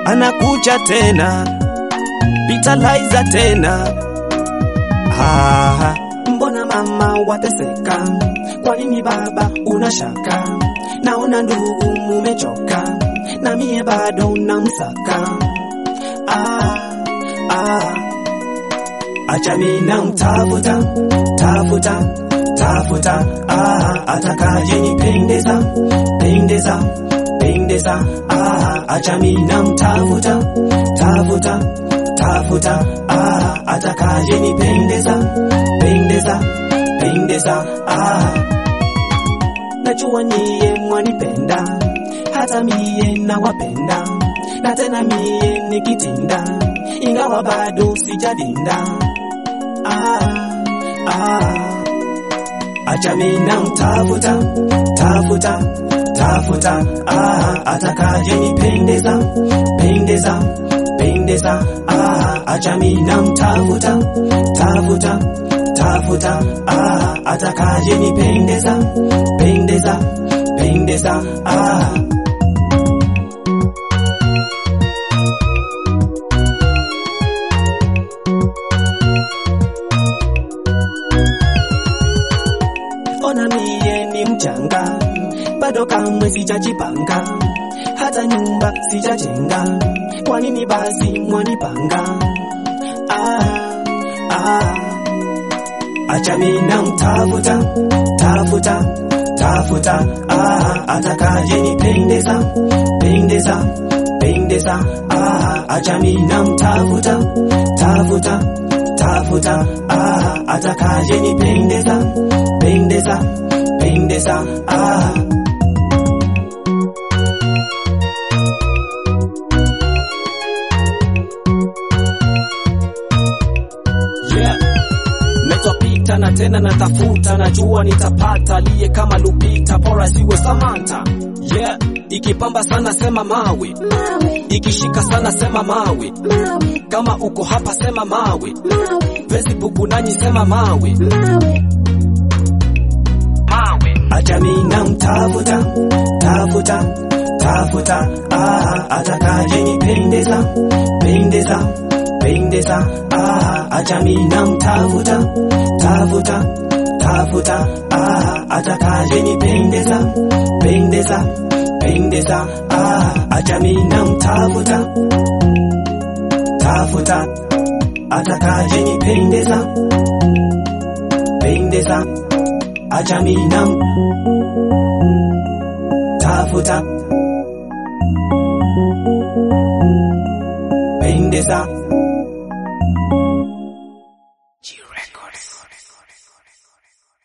anakuja tena, vitaliza tena. Ah, mbona mama wateseka? Kwa nini baba unashaka? Naona ndugu mumechoka, na mie bado namsaka. Ah, ah, acha mimi namtafuta tafuta tafuta, ah, atakaje nipendeza pendeza pendeza, ah, acha mimi namtafuta tafuta tafuta, ah, atakaje nipendeza pendeza pendeza, ah, najua nyie mwanipenda, hata mie nawapenda, na tena mie nikitinda, ingawa bado sijadinda. Ah, ah, acha mimi namtafuta tafuta tafuta, ah, atakaje nipendeza pendeza pendeza, ah, acha mimi namtafuta tafuta tafuta, ah, atakaje nipendeza pendeza pendeza, ah. Ona mie ni mchanga, bado kamwe sijajipanga, hata nyumba sijajenga. Kwa nini basi mwanipanga? Ah, ah. Acha mimi namtafuta tafuta tafuta, ah, atakaje nipendeza pendeza pendeza, ah, acha mimi namtafuta tafuta tafuta, ah, atakaje nipendeza pendeza pendeza, ah. Yeah. Metopita na tena natafuta, najua nitapata aliye kama Lupita, bora siwe Samantha. Yeah. Ikipamba sana sema mawe, Mawe, ikishika sana sema mawe, mawe, kama uko hapa sema mawe, mawe, Facebook nanyi sema mawe, mawe, mawe. Acha mimi namtafuta tafuta tafuta, ah, atakaje nipendeza pendeza pendeza, ah, acha mimi namtafuta tafuta tafuta, ah, atakaje nipendeza pendeza pendeza, ah, acha mimi namtafuta tafuta, atakaje nipendeza pendeza, acha mimi nam tafuta pendeza